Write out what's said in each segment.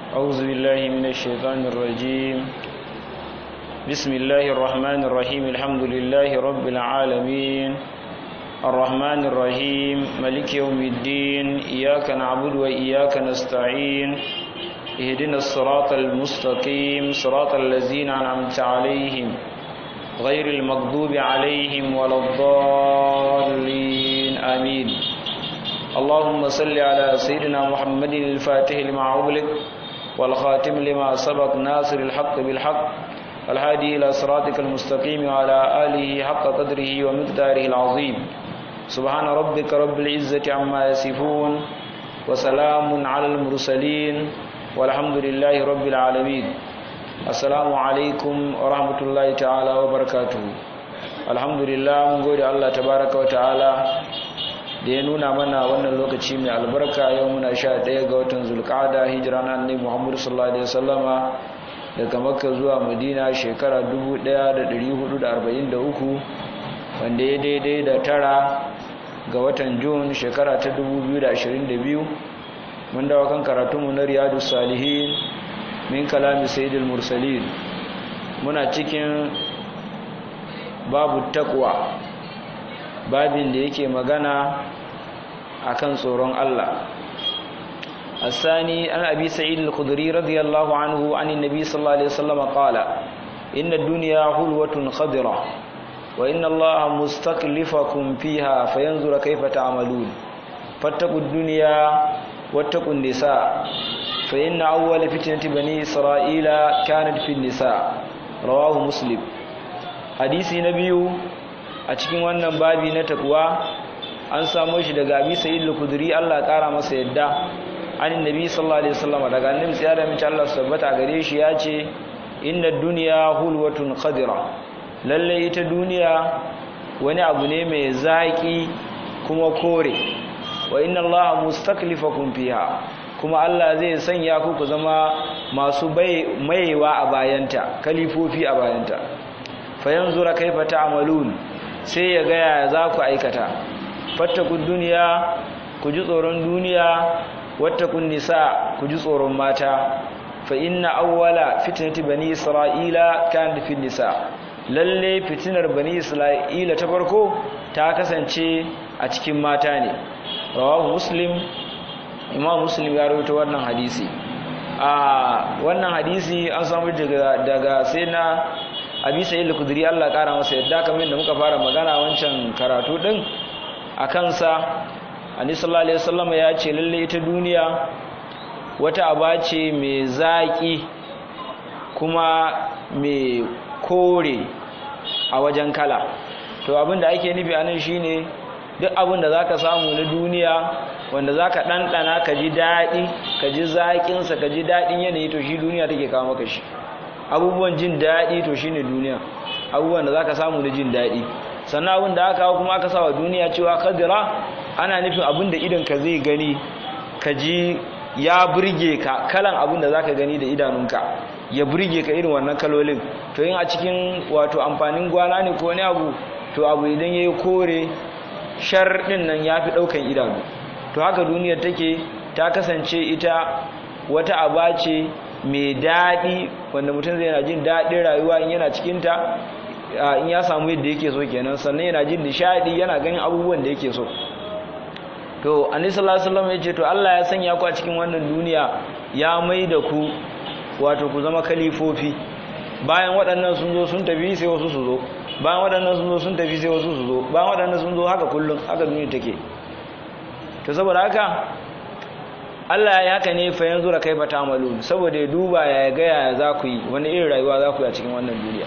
أعوذ بالله من الشيطان الرجيم بسم الله الرحمن الرحيم الحمد لله رب العالمين الرحمن الرحيم ملك يوم الدين إياك نعبد وإياك نستعين اهدنا الصراط المستقيم صراط الذين أنعمت عليهم غير المغضوب عليهم ولا الضالين آمين اللهم صل على سيدنا محمد الفاتح لما أغلق والخاتم لما سبق ناصر الحق بالحق الهادي إلى صراطك المستقيم وعلى آله حق قدره ومقداره العظيم سبحان ربك رب العزة عما يصفون وسلام على المرسلين والحمد لله رب العالمين السلام عليكم ورحمة الله تعالى وبركاته الحمد لله من قول الله تبارك وتعالى da ya nuna mana wannan lokaci mai albarka yau muna sha ɗaya ga watan zulƙada hijira na annabi muhammadu sallallahu alaihi wasallama daga makka zuwa madina shekara 1443 wanda ya daidai da tara ga watan jun shekara ta 2022 mun dawa kan karatunmu na riyadu salihin min kalami sayyidul mursalin muna cikin babu takwa babin da yake magana akan tsoron Allah الثاني عن أبي سعيد الخدري رضي الله عنه عن النبي صلى الله عليه وسلم قال إن الدنيا حلوة خضرة وإن الله مستكلفكم فيها فينظر كيف تعملون فاتقوا الدنيا واتقوا النساء فإن أول فتنة بني إسرائيل كانت في النساء رواه مسلم حديث نبي أتكين wannan babi na takwa an samu shi daga Abi Sa'id al-Khudri Allah ya kara masa yadda an nabi sallallahu alaihi wasallam daga annabi sai da mace Allah tabbata gare shi ya ce inna dunya hulwatun khadira lalle ita duniya wani abu ne mai zaki kuma kore wa inna Allah mustaklifakum fiha kuma Allah zai sanya ku ku zama masu maiwa a bayanta kalifofi a bayanta fa yanzura kaifa ta'malun sai ya ga ya za ku aikata fattakud duniya ku ji tsoron duniya wattakun nisa ku ji tsoron mata fa inna awwala fitnati bani isra'ila kanat fi nisa lalle fitinar bani isra'ila ta farko ta kasance a cikin mata ne rawahu muslim imam muslim ya rawaito wannan hadisi a wannan hadisi an samu daga daga sai na abi sa'id al-khudri Allah kara masa yadda kamar da muka fara magana wancan karatu din a kansa Annabi sallallahu alaihi wasallam ya ce lalle ita duniya wata aba ce mai zaki kuma mai kore a wajen kala to abin da ake nufi anan shine duk abin da zaka samu na duniya wanda zaka ɗanɗana ka ji daɗi ka ji zaƙinsa ka ji daɗin yanayi to shi duniya take kawo maka shi abubuwan jin daɗi to shine duniya abubuwan da zaka samu na jin daɗi sannan abin da aka kuma aka sawa duniya cewa kadira ana nufin abin da idan ka zai gani ka ji ya burge ka kalan abin da zaka gani da idanunka ya burge ka irin wannan kalolin to yin a cikin wato amfanin gwana ne ko wani abu to abu idan yayi kore shar din nan yafi daukan idanu to haka duniyar take ta kasance ita wata aba ce mai daɗi wanda mutum zai yana jin daɗin rayuwa in yana cikinta in ya samu yadda yake so kenan sannan yana jin nishadi yana ganin abubuwan da yake so to annabi sallallahu alaihi wasallam yace to Allah ya sanya ku a cikin wannan duniya ya mai da ku wato ku zama kalifofi bayan waɗannan sun zo sun tafi sai wasu su zo bayan waɗannan sun zo sun tafi sai wasu su zo bayan waɗannan sun zo haka kullum haka duniya take to saboda haka Allah ya haka ne fa yanzu da kai fa ta'malun saboda ya duba ya ga ya za ku yi wani irin rayuwa za ku yi a cikin wannan duniya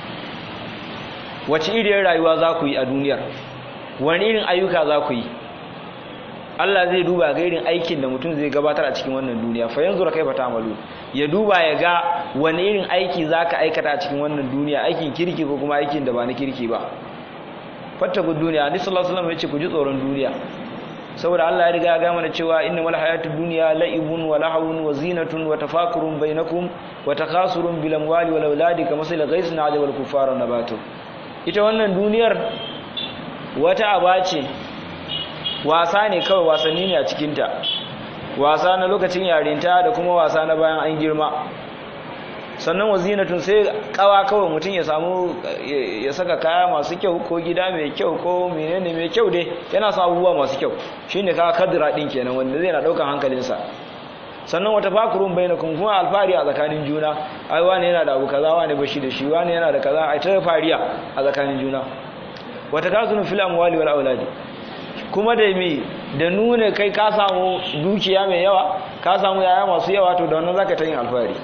wace iriyar rayuwa za ku yi a duniyar wani irin ayyuka za ku yi Allah zai duba ga irin aikin da mutum zai gabatar a cikin wannan duniya fa yanzu kai fata amalu ya duba ya ga wani irin aiki za ka aikata a cikin wannan duniya aikin kirki ko kuma aikin da ba na kirki ba fattaku duniya hadisi sallallahu alaihi wasallam ya ce ku ji tsoron duniya saboda Allah ya riga ya gama da cewa innamal hayatud dunya la'ibun wa lahawun wa zinatun wa tafakurun bainakum wa takasurun bil amwali wal auladi kamathali ghaysin ajabal kuffara nabatu ita wannan duniyar wata aba ce wasa ne kawai wasanni ne a cikinta wasa na lokacin yarinta da kuma wasa na bayan an girma sannan wazinatun sai kawa kawai mutum ya samu ya saka kaya masu kyau ko gida mai kyau ko menene mai kyau dai yana sa abubuwa masu kyau shine ka kadira din kenan wanda zai na daukan hankalinsa sannan wata fakurun bainakum kuma alfari a tsakanin juna ai wani yana da abu kaza wani bashi da shi wani yana da kaza ai ta fariya a tsakanin juna wata kasunu fil amwali wal auladi kuma da mi da nuna kai ka samu dukiya mai yawa ka samu yaya masu yawa to da wannan zaka ta yin alfari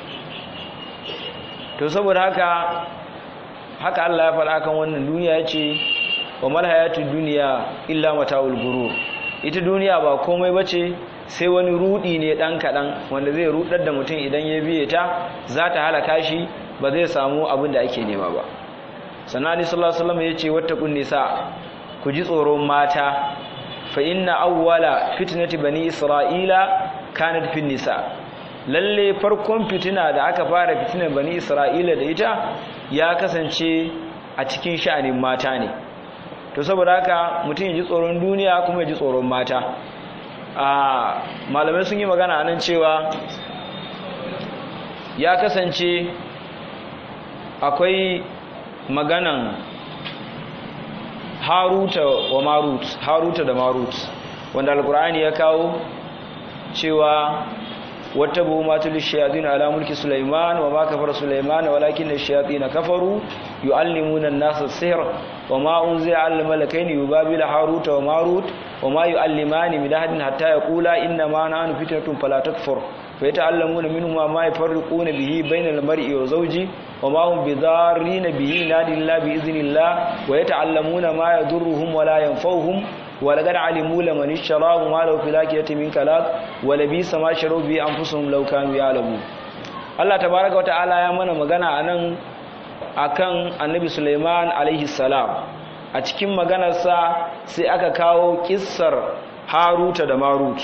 to saboda haka haka Allah ya faɗa kan wannan duniya yace wa mal hayatud dunya illa mata'ul gurur ita duniya ba komai bace sai wani rudi ne dan kadan wanda zai rudar da mutum idan ya biye ta za ta halaka shi ba zai samu abin da ake nema ba sannan ali sallallahu alaihi wasallam yace wattaqun nisa ku ji tsoron mata fa inna awwala fitnati bani isra'ila kanat fin nisa lalle farkon fitina da aka fara fitinar bani isra'ila da ita ya kasance a cikin sha'anin mata ne to saboda haka mutum ya ji tsoron duniya kuma ya ji tsoron mata a malamai sun yi magana nan cewa ya kasance akwai maganan haruta wa marut haruta da marut wanda alkur'ani ya kawo cewa wata bu matul shayatin ala mulki sulaiman wa ma kafara sulaiman walakin ash-shayatin kafaru yuallimuna an-nasa as-sihr wa ma unzila ala malakaini yubabila haruta wa marut wa ma yuallimani min ahadin hatta yaqula inna ma nahnu fitnatun fala takfur فيتعلمون منهما ما يفرقون به بين المرء وزوجه وما هم بضارين به نادي الله بإذن الله ويتعلمون ما يضرهم ولا ينفعهم ولقد علموا لمن اشتراه ما له في الآخرة من كلاك ولبئس ما شروا به أنفسهم لو كانوا يعلمون Allah tabaraka wata'ala ya mana magana anan akan Annabi Sulaiman alaihi salam a cikin maganarsa sai aka kawo kissar Haruta da Marut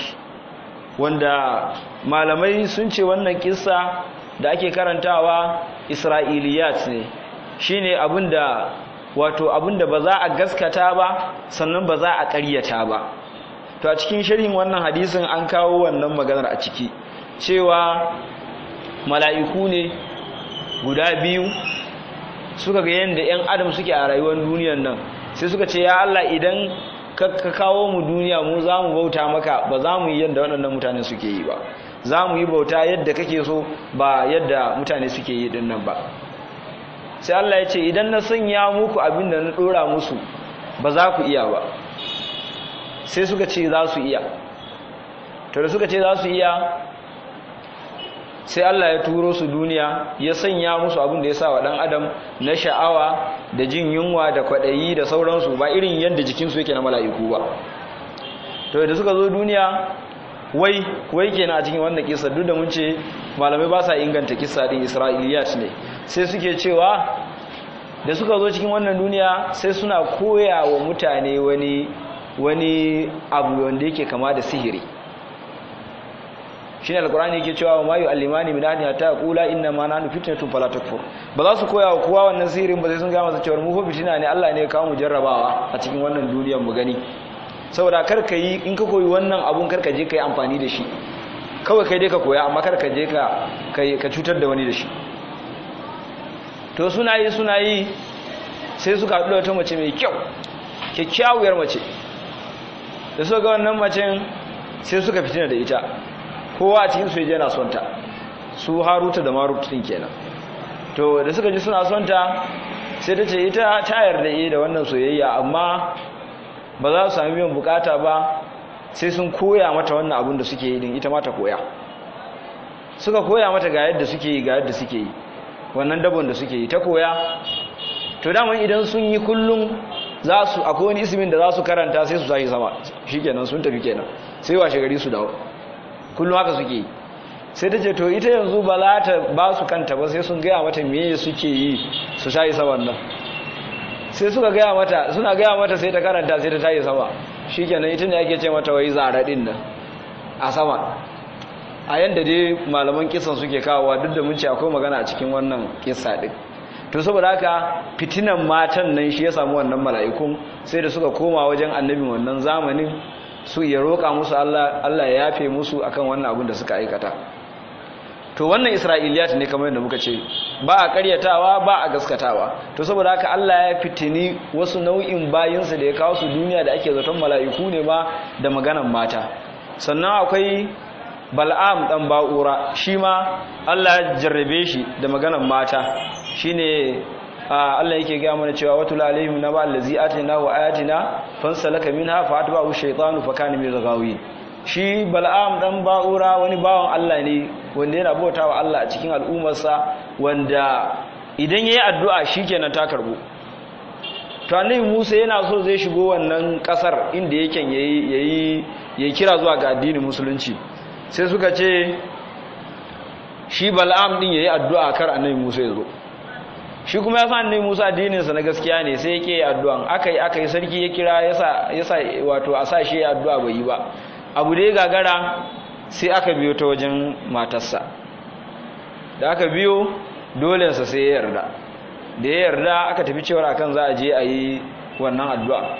wanda malamai sun ce wannan kissa da ake karantawa isra'iliyat ne shine abinda wato abinda ba za a gaskata ba sannan ba za a ƙaryata ba to a cikin sharhin wannan hadisin an kawo wannan maganar a ciki cewa mala'iku ne guda biyu suka ga yadda 'yan adam suke a rayuwar duniyar nan sai suka ce ya Allah idan ka kawo mu duniya mu za mu bauta maka ba za mu yi yadda waɗannan mutane suke yi ba za mu yi bauta yadda kake so ba yadda mutane suke yi ɗin nan ba sai Allah ya ce idan na sanya muku abin da na ɗora musu ba za ku iya ba sai suka ce za su iya to da suka ce za su iya sai Allah ya turo su duniya ya sanya musu abin da ya sa wa ɗan adam na sha'awa da jin yunwa da kwaɗayi da sauransu ba irin yadda jikinsu yake na mala'iku ba to da suka zo duniya wai wai kenan a cikin wannan kisa duk da mun ce malamai ba sa inganta kisa din isra'iliyat ne sai suke cewa da suka zo cikin wannan duniya sai suna koya wa mutane wani wani abu wanda yake kama da sihiri shine alqur'ani yake cewa ma yu'allimani min ahadin hatta yaqula inna ma nahnu fitnatun fala takfur ba za su koya wa kowa wannan sihirin ba sai sun ga masa cewa mu fa fitina ne Allah ne ya kawo mu jarrabawa a cikin wannan duniyar mu gani saboda kar ka yi in ka koyi wannan abun kar ka je ka yi amfani da shi kawai kai dai ka koya amma kar ka je ka ka cutar da wani da shi to suna yi suna yi sai suka haɗu da wata mace mai kyau kyakkyawar mace da suka ga wannan macen sai suka fitina da ita kowa a cikin su ya na son ta su haruta da maruta din kenan to da suka ji suna son ta sai ta ce ita ta yarda yi da wannan soyayya amma ba za su sami biyan bukata ba sai sun koya mata wannan abin da suke yi din ita ma ta koya suka koya mata ga yadda suke yi ga yadda suke yi wannan dabon da suke yi ta koya to daman idan sun yi kullum za su akwai wani ismin da za su karanta sai su tashi sama shikenan sun tafi kenan sai washe gari su dawo kullum haka suke yi sai ta ce to ita yanzu ba za ta ba su kanta ba sai sun gaya mata me suke yi su tashi saman nan sai suka gaya mata suna gaya mata sai ta karanta sai ta tashi sama shikenan ita ne ake ce mata wai zara din nan a sama a yanda dai malaman kisan suke kawowa duk da mun ce akwai magana a cikin wannan kissa din to saboda haka fitinan matan nan shi ya samu wannan mala'ikun sai da suka koma wajen annabin wannan zamanin su ya roƙa musu Allah Allah ya yafe musu akan wannan abin da suka aikata to wannan isra'iliyat ne kamar yadda muka ce ba a karyatawa ba a gaskatawa to saboda haka Allah ya fitini wasu nau'in bayinsa da ya kawo su duniya da ake zaton mala'iku ne ma da maganan mata sannan akwai bal'am dan ba'ura shi ma Allah ya jarrabe shi da maganan mata shine Allah yake ga mana cewa watul alaihim naba allazi atina wa ayatina fansalaka minha fa atba'u shaytanu fa kana min al-ghawin shi bal'am dan ba'ura wani bawan Allah ne wanda yana bautawa Allah a cikin al'ummarsa wanda idan yayi addu'a shikenan ta karbu to annabi Musa yana so zai shigo wannan kasar inda yake yayi yayi yayi kira zuwa ga addinin musulunci sai suka ce shi bal'am din yayi addu'a kar annabi Musa ya zo shi kuma ya san annabi Musa addininsa na gaskiya ne sai yake addu'an akai akai sarki ya kira yasa yasa wato a sa shi addu'a bai yi ba abu da ya gagara sai aka biyo ta wajen matarsa da aka biyo dolensa sai ya yarda da ya yarda aka tafi cewar akan za a je a yi wannan addu'a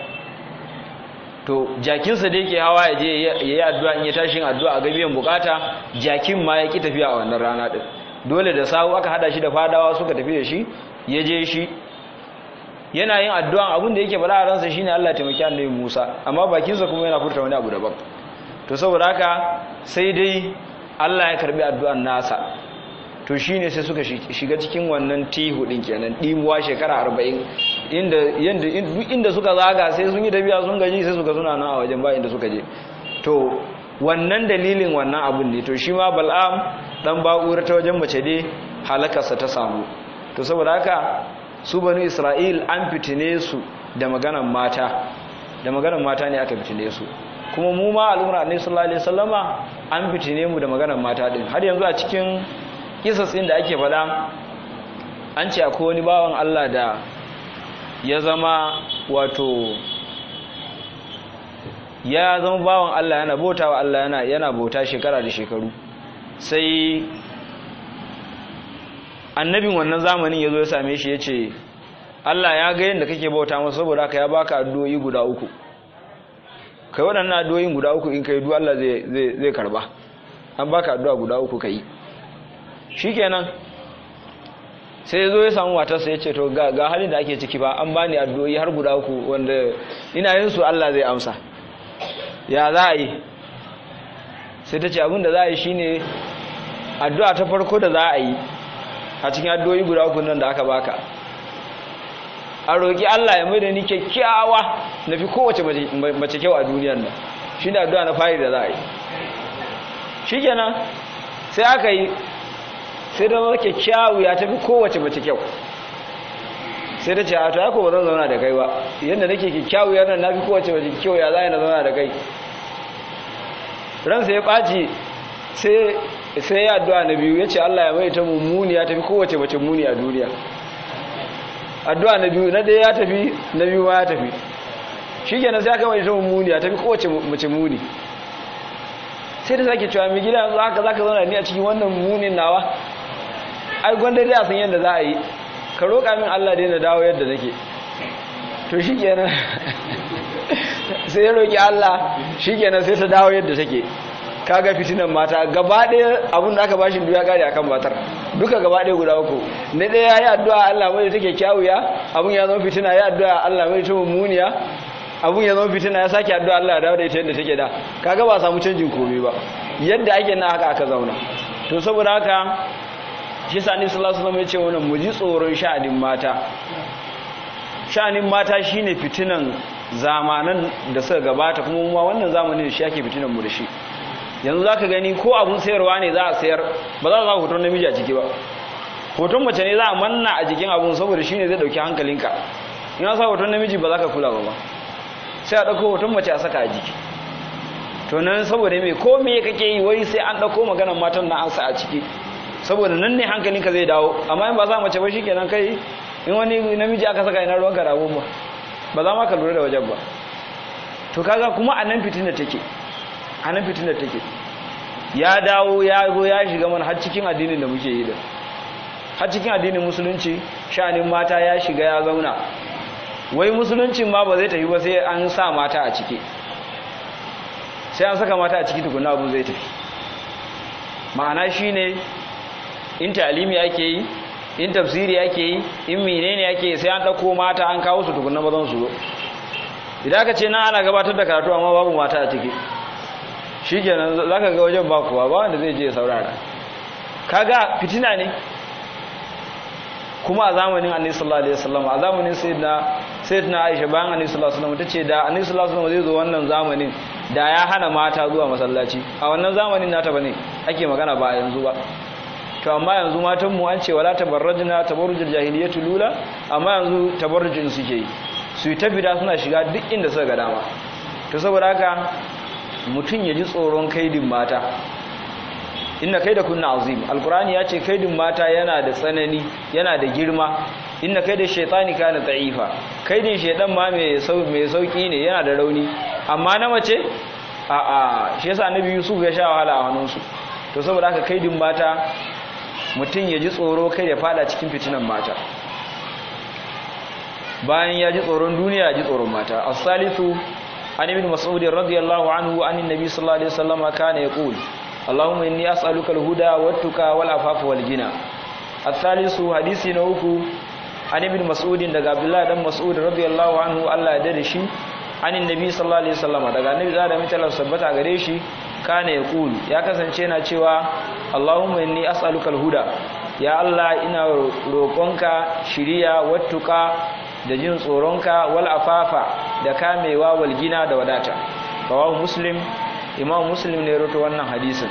to jakinsa da yake hawa ya je ya yi addu'a in ya tashi addu'a a gabiyan bukata jakin ma ya ki tafiya a wannan rana ɗin dole da sawu aka hada shi da fadawa suka tafi da shi ya je shi yana yin addu'an abin da yake faɗa a ransa shine Allah ya taimaki annabi Musa amma bakinsa kuma yana furta wani abu daban to saboda haka sai dai Allah ya karbi addu'an nasa to shine sai suka shiga cikin wannan tihu din kenan dimuwa shekara 40 inda yanda duk inda suka zaga sai sun yi tafiya sun gaji sai suka suna nan a wajen ba inda suka je to wannan dalilin wannan abun ne to shi ma bal'am dan ba'ura ta wajen mace dai halakarsa ta samu to saboda haka su banu isra'il an fitine su da maganan mata da maganan mata ne aka fitine su kuma mu ma al'umma annabi sallallahu alaihi wasallama an fitine mu da maganar mata din har yanzu a cikin kisas din da ake fada an ce akwai wani bawan Allah da ya zama wato ya zama bawan Allah yana bautawa Allah yana yana bauta shekara da shekaru sai annabin wannan zamanin yazo ya same shi yace Allah ya ga yadda kake bauta masa saboda haka ya baka addu'o'i guda uku kai waɗannan addu'o'in guda uku in kai duk Allah zai zai karba an baka addu'a guda uku kai shikenan sai ya zo ya samu matarsa ya ce to ga halin da ake ciki ba an bani addu'o'i har guda uku wanda ina yin su Allah zai amsa ya za a yi sai ta ce abin da za a yi shine addu'a ta farko da za a yi a cikin addu'o'i guda uku nan da aka baka a roƙi Allah ya mai da ni kyakkyawa na fi kowace mace kyau a duniyar nan shi ne addu'a na fari da za a yi shi kenan sai aka yi sai da zama kyakkyawu ya tafi kowace mace kyau sai da ce a ta ba zan zauna da kai ba yadda nake kyakkyawu yana na fi kowace mace kyau ya za na zauna da kai ransa ya ɓaci sai ya addu'a na biyu ya ce Allah ya mai ta mummuni ya tafi kowace mace muni a duniya addu'a na biyu na ɗaya ya tafi na biyu ma ya tafi shi kenan sai aka mai ta mummuni ya tafi kowace mace muni sai da sake cewa mai gida yanzu haka za ka zauna ni a cikin wannan munin nawa ai gwanda dai a san yadda za a yi ka roƙa min Allah dai na dawo yadda nake to shi kenan sai ya roƙi Allah shi kenan sai ta dawo yadda take kaga fitinan mata gaba ɗaya abin da aka bashi duya kare akan matar duka gaba ɗaya guda uku na ɗaya ya yi addu'a Allah mai take kyawuya abin ya zama fitina ya addu'a Allah mai ta mummuniya abun ya zama fitina ya sake addu'a Allah ya dawo da ita yadda take da kaga ba samu canjin komai ba yadda ake na haka aka zauna to saboda haka shi sa ni sallallahu alaihi wasallam ya ce wannan mu ji tsoron sha'anin mata sha'anin mata shine fitinan zamanan da suka gabata kuma mu wannan zamanin shi ake fitinan mu da shi yanzu zaka gani ko abun sayarwa ne za a sayar ba za a sa hoton namiji a ciki ba hoton mace ne za a manna a jikin abun saboda shine zai dauki hankalinka in an sa hoton namiji ba za ka kula ba ba sai a ɗauko hoton mace a saka a jiki to nan saboda mai ko me kake yi wai sai an ɗauko maganar matan na an sa a ciki saboda nan ne hankalinka zai dawo amma in ba za mace ba shikenan kai in wani namiji aka saka ina ruwanka da ba ba za ma ka lura da wajen ba to kaga kuma a nan fitina take a nan fitina take ya dawo ya zo ya shiga mana har cikin addinin da muke yi da har cikin addinin musulunci sha'anin mata ya shiga ya zauna wai musuluncin ma ba zai tafi ba sai an sa mata a ciki sai an saka mata a ciki tukuna abu zai tafi ma'ana shine in talimi ake yi in tafsiri ake yi in menene ake yi sai an ɗauko mata an kawo su tukuna mazan su zo idan aka ce na ana gabatar da karatu amma babu mata a ciki shi kenan za ka ga wajen ba kuwa ba wanda zai je saurara kaga fitina ne kuma a zamanin annabi sallallahu alaihi wasallam a zamanin sayyidina sayyidina Aisha bayan annabi sallallahu alaihi wasallam tace da annabi sallallahu alaihi wasallam zai zo wannan zamanin da ya hana mata zuwa masallaci a wannan zamanin nata bane ake magana ba yanzu ba to amma yanzu matan mu an ce wala tabarrajna tabarrujul jahiliyyatu lula amma yanzu tabarrujin suke yi su yi tabbida suna shiga duk inda suka ga dama to saboda haka mutum ya ji tsoron kaidin mata inna kaida kunna azim alqur'ani ya ce kaidin mata yana da tsanani yana da girma inna kaida shaytani kana da'ifa kaidin shaydan ma mai mai sauki ne yana da rauni amma na mace a a shi yasa annabi yusuf ya sha wahala a hannunsu to saboda haka kaidin mata mutum ya ji tsoro kai ya fada cikin fitinan mata bayan ya ji tsoron duniya ya ji tsoron mata as-salisu an ibn mas'ud radiyallahu anhu an annabi sallallahu alaihi wasallam kana yaqul اللهم إني أسألك الهدى والتقى والعفاف والغنى الثالث حديثي نوكو عن ابن مسعود daga Abdullah dan Mas'ud radiyallahu anhu Allah ya dade shi an annabi sallallahu alaihi wasallam daga annabi da da mutala sabbata gare shi kana yaqul ya kasance yana cewa Allahumma inni as'aluka al-huda ya Allah ina roƙonka shiriya wattuka da jin tsoronka wal afafa da kamewa wal gina da wadata rawahu muslim imam muslim ne roto wannan hadisin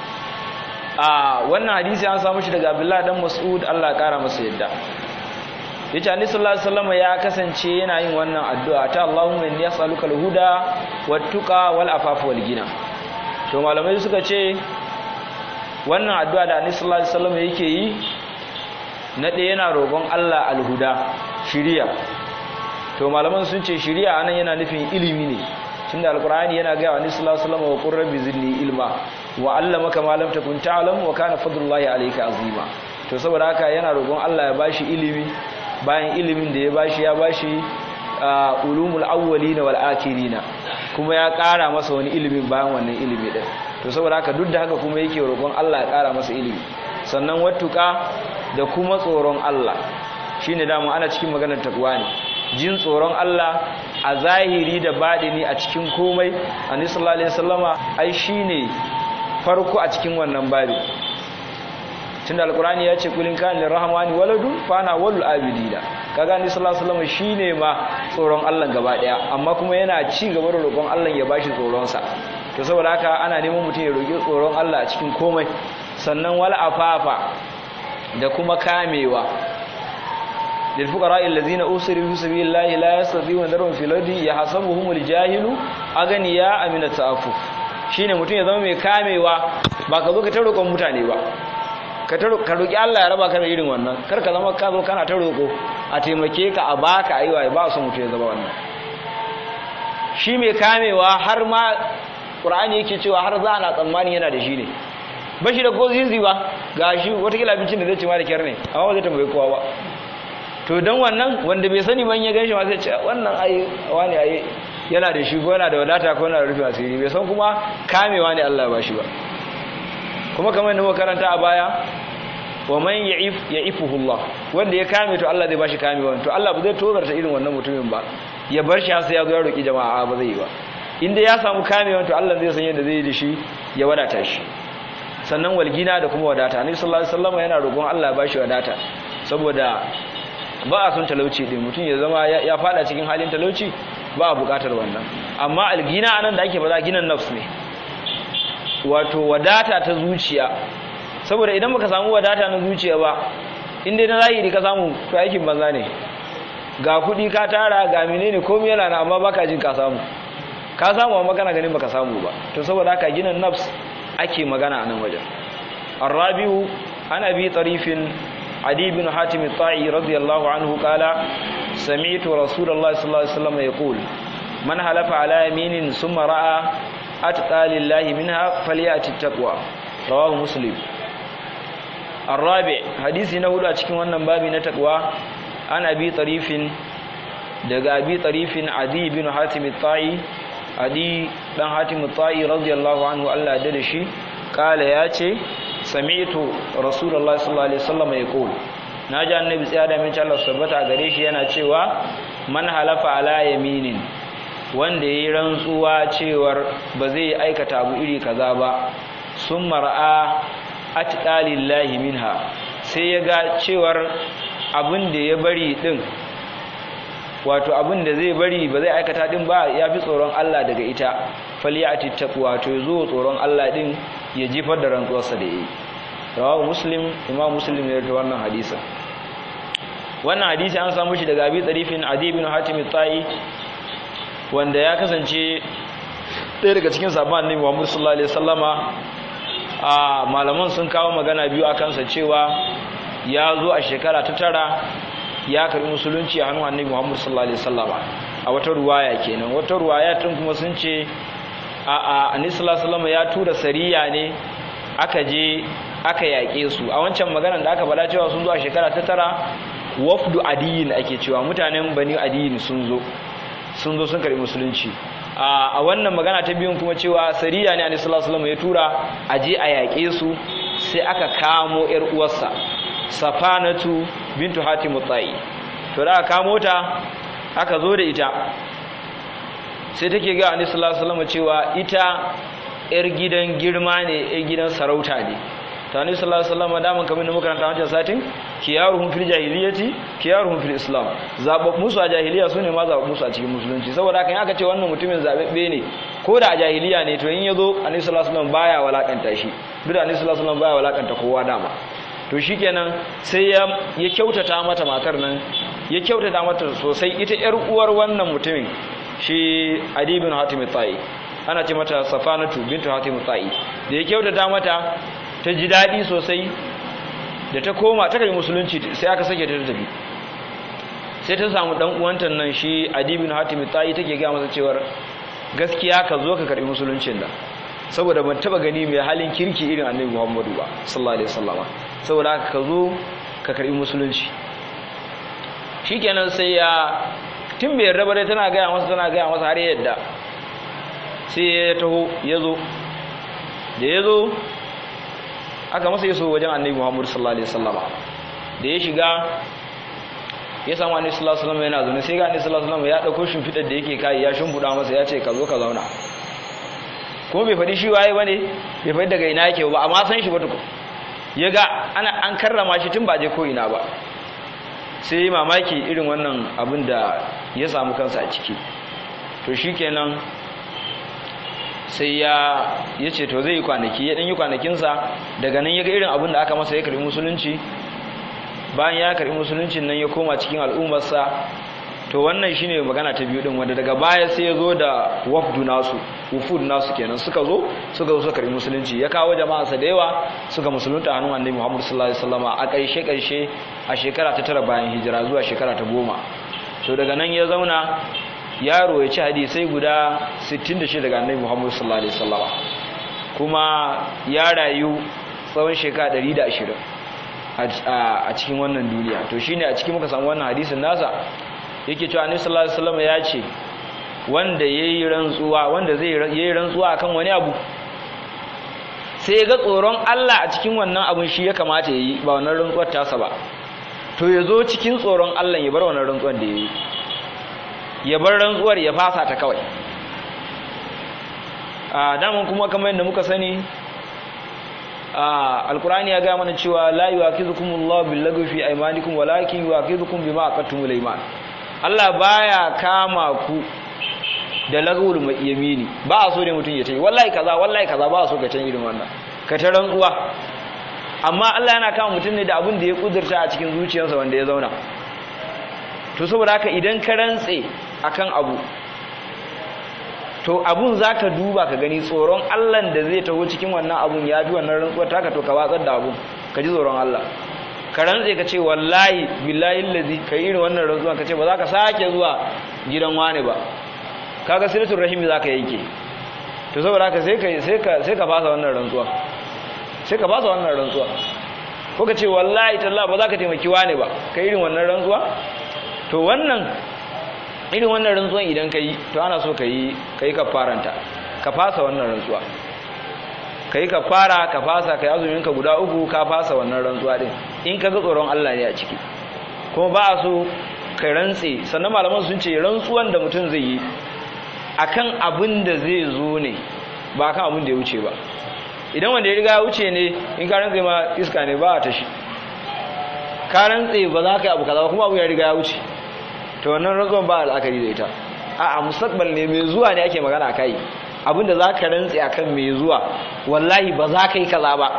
a wannan hadisi an samu shi daga abdullahi dan mas'ud Allah ya kara masa yadda yace annabi sallallahu alaihi wasallam ya kasance yana yin wannan addu'a ta Allahumma inni as'aluka al-huda wat-tuqa wal-afafa wal-ghina to malamai suka ce wannan addu'a da annabi sallallahu alaihi wasallam yake yi na ɗaya yana roƙon Allah al-huda shiriya to malaman sun ce shiriya anan yana nufin ilimi ne tunda alqur'ani yana ga wani sallallahu alaihi wasallam wa qur rabbi zidni ilma wa allamaka ma lam takun ta'lam wa kana fadlullahi alayka azima to saboda haka yana roƙon Allah ya bashi ilimi bayan ilimin da ya bashi ya bashi ulumul awwalina wal akhirina kuma ya ƙara masa wani ilimin bayan wannan ilimi din to saboda haka duk da haka kuma yake roƙon Allah ya ƙara masa ilimi sannan wattuka da kuma tsoron Allah shine dama ana cikin maganar takwa ne jin tsoron Allah a zahiri da baɗini a cikin komai annabi sallallahu alaihi wasallama ai shine farko a cikin wannan babi tunda alqur'ani ya ce kulin kan lirrahmani waladun fana walul abidina kaga annabi sallallahu alaihi wasallama shine ma tsoron Allah gaba daya amma kuma yana ci gaba da roƙon Allah ya bashi tsoron sa to saboda haka ana neman mutum ya roƙi tsoron Allah a cikin komai sannan wal afafa da kuma kamewa للفقراء الذين أسروا في سبيل الله لا يستطيعون ذرهم في الأرض يحسبهم الجاهل أغنياء من التعفف shine mutum ya zama mai kamewa ba ka zo ka ta roƙon mutane ba ka roƙi Allah ya raba ka da irin wannan kar ka zama ka zo kana ta roƙo a taimake ka a baka aiwa ba su mutum ya zama wannan shi mai kamewa har ma Qur'ani yake cewa har za na tsammani yana da shi ne ba shi da ko zizi ba ga shi watakila abincin da zai ci ma da kyar ne amma ba zai tambayi kowa ba to don wannan wanda bai sani ban ya gan shi sai ce wannan ai wani ai yana da shi ko yana da wadata ko yana da rufe asiri bai san kuma kamewa ne Allah ba shi ba kuma kamar yadda muka karanta a baya wa man ya'if ya'ifuhu Allah wanda ya kame to Allah zai bashi kamewa to Allah ba zai tozarta irin wannan mutumin ba ya bar shi sai ya zo ya roki jama'a ba zai yi ba inda ya samu kamewa to Allah zai san yadda zai yi da shi ya wadata shi sannan walgina da kuma wadata annabi sallallahu alaihi wasallam yana roƙon Allah ya bashi wadata saboda ba a son talauci din mutum ya zama ya fada cikin halin talauci ba a bukatar wannan amma algina anan da ake faɗa ginan nafs ne wato wadata ta zuciya saboda idan baka samu wadata na zuciya ba in dai na zahiri ka samu to aikin banza ne ga kuɗi ka tara ga menene komai yana na amma baka jin ka samu ka samu amma kana ganin baka samu ba to saboda haka ginan nafs ake magana a nan wajen الرابع عن أبي طريف عدي بن حاتم الطائي رضي الله عنه قال سمعت رسول الله صلى الله عليه وسلم يقول من حلف على يمين ثم رأى أتقى لله منها فليأتي التقوى رواه مسلم الرابع حديث نقول أتكلم عن باب نتقوى عن أبي طريف daga abi tarifin adi bin hatim at-ta'i adi dan hatim ta'i radiyallahu anhu Allah da shi kala ya ce sami'tu rasulullahi sallallahu alaihi wasallam yaqul naji annabi tsaya da mince Allah tabbata gare shi yana cewa man halafa ala yaminin wanda yayi rantsuwa cewar ba zai aikata abu iri kaza ba sun mar'a atqalillahi minha sai ya ga cewar abin da ya bari din wato abin da zai bari ba zai aikata din ba ya fi tsoron Allah daga ita faliyati taqwa to yazo tsoron Allah din ya jifar da rantsuwarsa da yi rawahu muslim imam muslim ya rawaito wannan hadisin wannan hadisi an samu shi daga abi tsarifin adi bin hatim tai wanda ya kasance ɗaya daga cikin sabon annabi Muhammad sallallahu alaihi wasallama a malaman sun kawo magana biyu akan sa cewa ya zo a shekara ta tara ya karbi musulunci a hannun annabi Muhammad sallallahu alaihi wasallama a wata ruwaya kenan wata ruwaya tun kuma sun ce a a annabi sallallahu alaihi wasallama ya tura sariya ne aka je aka yaƙe su a wancan maganar da aka bada cewa sun zo a shekara ta tara wafdu adiyin ake cewa mutanen bani adiyin sun zo sun zo sun karbi musulunci a wannan magana ta biyun kuma cewa sariya ne annabi sallallahu alaihi ya tura a je a yaƙe su sai aka kamo yar uwarsa safanatu bintu hatim tsayi to da aka kamo ta aka zo da ita sai take ga annabi sallallahu alaihi cewa ita yar gidan girma ne yar gidan sarauta ne ta annabi sallallahu alaihi wasallam da mun kamar muka karanta wancan satin kiyaruhum fil jahiliyyati kiyaruhum fil islam zabab musu a jahiliya sune ma zabab musu a cikin musulunci saboda haka in aka ce wannan mutumin zababbe ne ko da a jahiliya ne to in yazo annabi sallallahu alaihi wasallam baya walakanta shi duk da annabi sallallahu alaihi wasallam baya walakanta kowa dama to shikenan sai ya ya kyautata mata matar nan ya kyautata mata sosai ita yar uwar wannan mutumin shi Adi bin Hatim Ta'i ana ce mata Safanatu bintu Hatim Ta'i da ya kyautata mata ta ji daɗi sosai da ta koma ta kai musulunci sai aka sake ta tafi sai ta samu dan uwanta nan shi adibin hatimi tayi take ga masa cewar gaskiya ka zo ka karbi musuluncin da saboda ban taba gani mai halin kirki irin annabi Muhammadu ba sallallahu alaihi wasallam saboda haka ka zo ka karbi musulunci shikenan sai ya tun bai raba dai tana gaya masa tana gaya masa har yadda sai ya taho ya zo da ya zo aka masa yaso wajen annabi Muhammad sallallahu alaihi wasallam da ya shiga ya samu annabi sallallahu alaihi wasallam yana zaune sai ga annabi sallallahu alaihi wasallam ya dauko shimfidar da yake kai ya shimbuda masa ya ce ka zo ka zauna kuma bai faɗi shi waye bane bai faɗi daga ina yake ba amma san shi ba tukun ya ga ana an karrama shi tun ba je ko ina ba sai mamaki irin wannan abin da ya samu kansa a ciki to shikenan sai ya ya ce to zai yi kwanaki ya ɗan yi kwanakinsa daga nan ya ga irin abin da aka masa ya karbi musulunci bayan ya karbi musuluncin nan ya koma cikin al'ummarsa to wannan shine magana ta biyu din wanda daga baya sai ya zo da wafdu nasu wufud nasu kenan suka zo suka zo suka karbi musulunci ya kawo jama'arsa da yawa suka musulunta a hannun annabi Muhammad sallallahu alaihi wasallama a ƙarshe ƙarshe a shekara ta tara bayan hijira zuwa shekara ta goma to daga nan ya zauna yaro ya ci hadisai guda 66 daga annabi Muhammad sallallahu alaihi wasallam kuma ya rayu tsawon shekara 120 a cikin wannan duniya to shine a cikin muka samu wannan hadisin nasa yake cewa annabi sallallahu alaihi wasallam ya ce wanda yayi rantsuwa wanda zai yayi rantsuwa akan wani abu sai ya ga tsoron Allah a cikin wannan abun shi ya kamata yayi ba wannan rantsuwar tasa ba to ya zo cikin tsoron Allah ya bar wannan rantsuwar da yayi ya bar rantsuwar ya fasa ta kawai a daman kuma kamar yadda muka sani a alkurani ya gaya mana cewa la yuwakizukumullahu billaghwi fi aymanikum walakin yuwakizukum bima aqattumul ayman Allah baya kama ku da lagwul yamini ba a so ne mutum ya tayi wallahi kaza wallahi kaza ba a so ka can irin wannan ka ta rantsuwa amma Allah yana kama mutum ne da abin da ya kudurta a cikin zuciyarsa wanda ya zauna to saboda haka idan ka rantse akan abu to abun zaka duba ka gani tsoron Allah da zai taho cikin wannan abun ya fi wannan rantsuwar taka to ka watsar da abun ka ji tsoron Allah ka rantse ka ce wallahi billahi allazi ka yi irin wannan rantsuwa ka ce ba za ka sake zuwa gidan wani ba kaga silatul rahimi zaka yanke to saboda haka sai ka sai ka sai ka fasa wannan rantsuwa sai ka fasa wannan rantsuwa ko ka ce wallahi tallahi ba za ka taimaki wani ba ka irin wannan rantsuwa to wannan irin wannan rantsuwan idan ka yi to ana so ka yi ka yi kafaranta ka fasa wannan rantsuwa ka yi kafara ka fasa ka yi azuminka guda uku ka fasa wannan rantsuwa din in ka ga tsoron Allah ne a ciki kuma ba a so ka rantse sannan malaman sun ce rantsuwan da mutum zai yi akan abin da zai zo ne ba kan abin da ya wuce ba idan wanda ya riga ya wuce ne in ka rantse ma iska ne ba a tashi ka rantse ba za ka yi abu kaza ba kuma abu ya riga ya wuce to wannan rantsuwan ba al'akari da ita a a mustaqbal ne mai zuwa ne ake magana kai abinda za ka rantse akan mai zuwa wallahi ba za ka yi kaza ba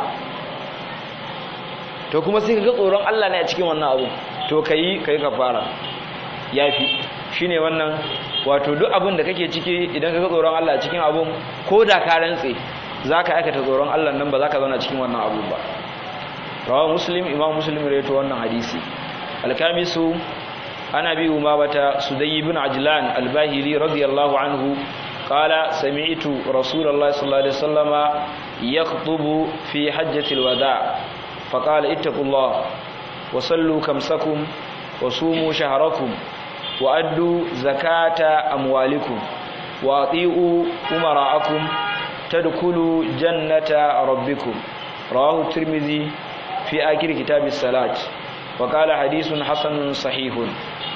to kuma sai ka ga tsoron Allah ne a cikin wannan abu to kai kai kafara yafi shine wannan wato duk abin da kake ciki idan ka ga tsoron Allah a cikin abun ko da ka rantse za ka aikata tsoron Allah nan ba za ka zauna cikin wannan abu ba rawa muslim imam muslim rawaito wannan hadisi alkamisu ana bi umamata sudayy ibn ajlan albahili radiyallahu anhu qala sami'tu rasulullahi sallallahu alaihi wasallama yakhutubu fi hajjatil wada faqala ittaqullah wa sallu kamsakum wa sumu shahrakum wa addu zakata amwalikum wa ati'u umara'akum tadkhulu jannata rabbikum rawahu tirmidhi fi akhir kitab as-salat wa qala hadithun hasanun sahihun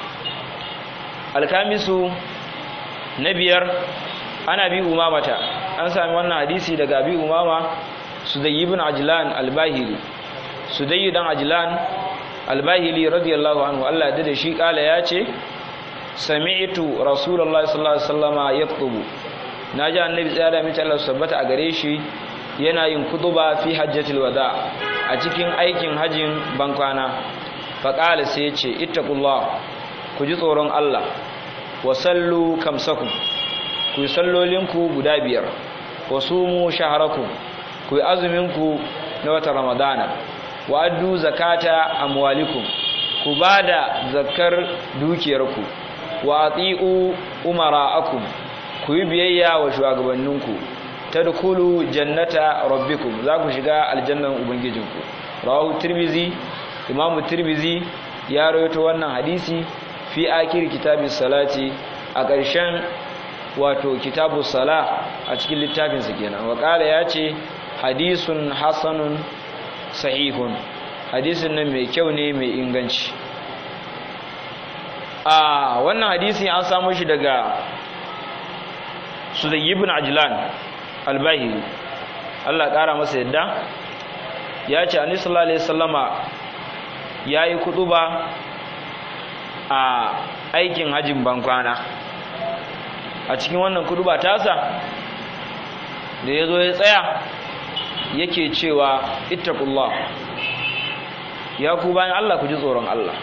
al-kamisu nabiyar ana bi umamata an sami wannan hadisi daga abi umama sudayy ibn ajlan al-bahili sudayy dan ajlan al-bahili radiyallahu anhu Allah ya dade shi kala yace sami'tu rasulullahi sallallahu alaihi wasallama yaktubu naji annabi tsaya da mace Allah sabbata a gare shi yana yin kutuba fi hajjatul wada a cikin aikin hajin bankwana faqala sai yace ittaqullah ku ji tsoron Allah wa sallu kamsakum ku yi sallolinku guda biyar wa sumu shaharakum ku yi azuminku na watan ramadana wa addu zakata amwalikum ku bada zakar dukiyarku wa ati'u umara'akum ku yi biyayya wa shugabanninku tadkhulu jannata rabbikum za ku shiga aljannan ubangijinku rawahu tirmizi imamu tirmizi ya rawaito wannan hadisi fi akir kitabis salati a ƙarshen wato kitabu sala a cikin littafinsa kenan waƙala ya ce hadisun hasanun sahihun hadisin nan mai kyau ne mai inganci a wannan hadisi an samu shi daga sudayi ibn ajlan albahiri Allah ƙara masa yadda ya ce ani sallallahu alaihi wasallama yayi kutuba a aikin hajjin bankwana a cikin wannan kuduba tasa da ya zo ya tsaya yake cewa ittaqullah ya ku bayan Allah ku ji tsoron Allah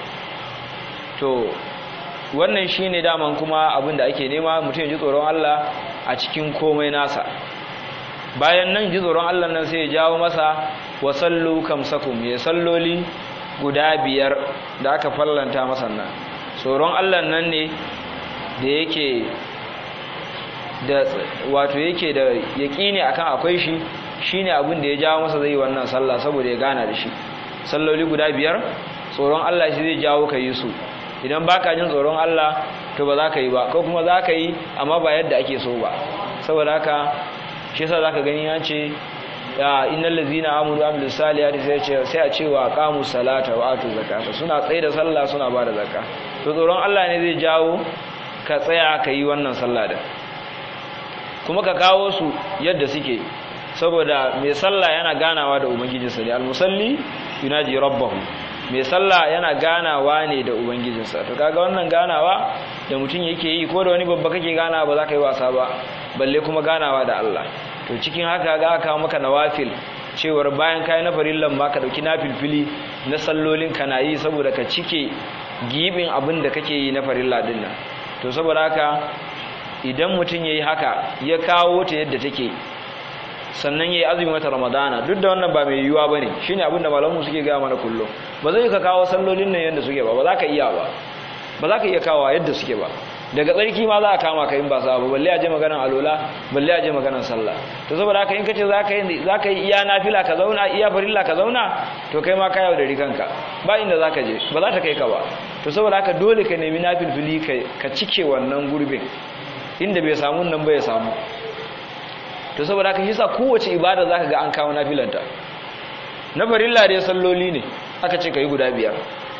to wannan shine daman kuma abin da ake nema mutum ya ji tsoron Allah a cikin komai nasa bayan nan ji tsoron Allah nan sai ya jawo masa wa sallu kamsakum ya salloli guda biyar da aka fallanta masa nan tsoron Allah nan ne da yake da wato yake da yaƙini akan akwai shi shine abin da ya jawo masa zai wannan sallah saboda ya gana da shi salloli guda biyar tsoron Allah shi zai jawo ka yi su idan baka jin tsoron Allah to ba za ka yi ba ko kuma za ka yi amma ba yadda ake so ba saboda haka shi yasa zaka gani ya ce ya innal ladzina amanu wa amilus salihati sai ce sai a ce wa aqamu salata wa atu zakata suna tsaye da sallah suna ba da zakka to tsoron Allah ne zai jawo ka tsaya ka yi wannan sallah da kuma ka kawo su yadda suke saboda mai sallah yana ganawa da ubangijinsa ne almusalli yunaji rabbahu mai sallah yana ganawa ne da ubangijinsa to kaga wannan ganawa da mutum yake yi ko da wani babba kake ganawa ba za ka yi wasa ba balle kuma ganawa da Allah to cikin haka ga aka maka nawafil cewar bayan kai na farillan ma ka dauki nafilfili na sallolin kana yi saboda ka cike gibin abin da kake yi na farilla din nan to saboda haka idan mutum yayi haka ya kawo ta yadda take sannan yayi azumi wata ramadana duk da wannan ba mai yiwuwa bane shine abin da malamu suke ga mana kullum ba zai ka kawo sallolin nan yadda suke ba ba za ka iya ba ba za ka iya kawo yadda suke ba daga tsarki ma za a kama ka in ba sa ba balle a je maganar alola balle a je maganar sallah to saboda haka in kace za ka yi za ka yi iya nafila ka zauna iya farilla ka zauna to kai ma ka yau da rikanka ba inda za ka je ba za ta kai ka ba to saboda haka dole ka nemi nafilfili ka cike wannan gurbin inda bai samu nan bai samu to saboda haka yasa kowace ibada zaka ga an kawo nafilanta na farilla dai salloli ne aka ce kai guda biyar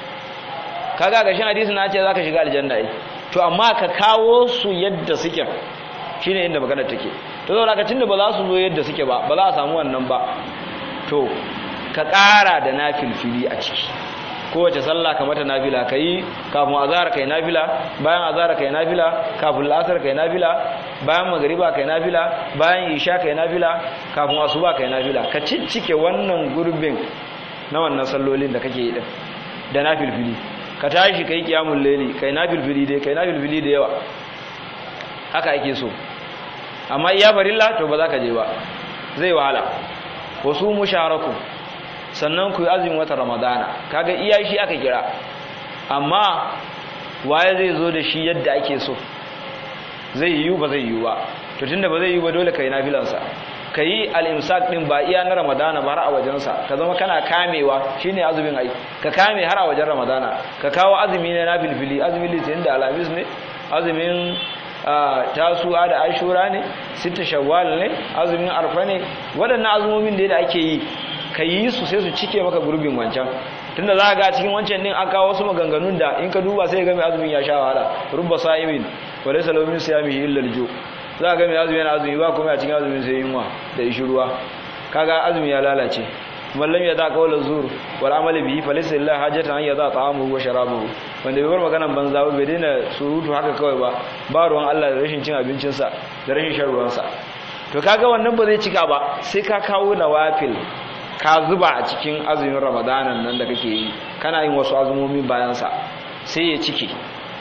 kaga ga shin hadisi na ce zaka shiga aljanna ai to amma ka kawo su yadda suke shine inda magana take to saboda haka tunda ba za su zo yadda suke ba ba za a samu wannan ba to ka ƙara da nafilfili a ciki kowace sallah ka mata nafila kai kafin azhar kai nafila bayan azhar kai nafila kafin la'asar kai nafila bayan magriba kai nafila bayan isha kai nafila kafin asuba kai nafila ka ciccike wannan gurbin na wannan sallolin da kake yi din da nafilfili ka tashi kai kiyamul layli kai nafilfili dai kai nafilfili da yawa haka ake so amma iya farilla to ba za ka je ba zai wahala wasu musharaku sannan ku yi azumin wata ramadana kaga iya shi aka kira amma waye zai zo da shi yadda ake so zai yiwu ba zai yiwu ba to tunda ba zai yiwu ba dole kai nafilansa ka yi al'imsak ɗin ba iya na ramadana ba har a wajensa ka zama kana kamewa shine azumin ai ka kame har a wajen ramadana ka kawo azumi na nafilfili azumin litinin da alamis ne azumin tasuwa da ashura ne sita shawwal ne azumin arfa ne waɗannan azumomin da ake yi ka yi su sai su cike maka gurbin wancan tunda za ga cikin wancan din an kawo wasu maganganun da in ka duba sai ga mai azumin ya sha wahala rubba sa'imin wa laysa lahu min siyamihi illa al-ju za ga mai azumi yana azumi ba kuma a cikin azumin sai yunwa da ishi ruwa kaga azumi ya lalace mallam ya da qawla zur wal amali bihi falaysa lillahi hajatan an yada ta'amuhu wa sharabuhu wanda bai bar maganan banza ba bai daina surutu haka kawai ba ba ruwan Allah da rashin cin abincinsa da rashin shan ruwansa to kaga wannan ba zai cika ba sai ka kawo nawafil ka zuba a cikin azumin ramadanan nan da kake yi kana yin wasu azumomi bayansa sai ya cike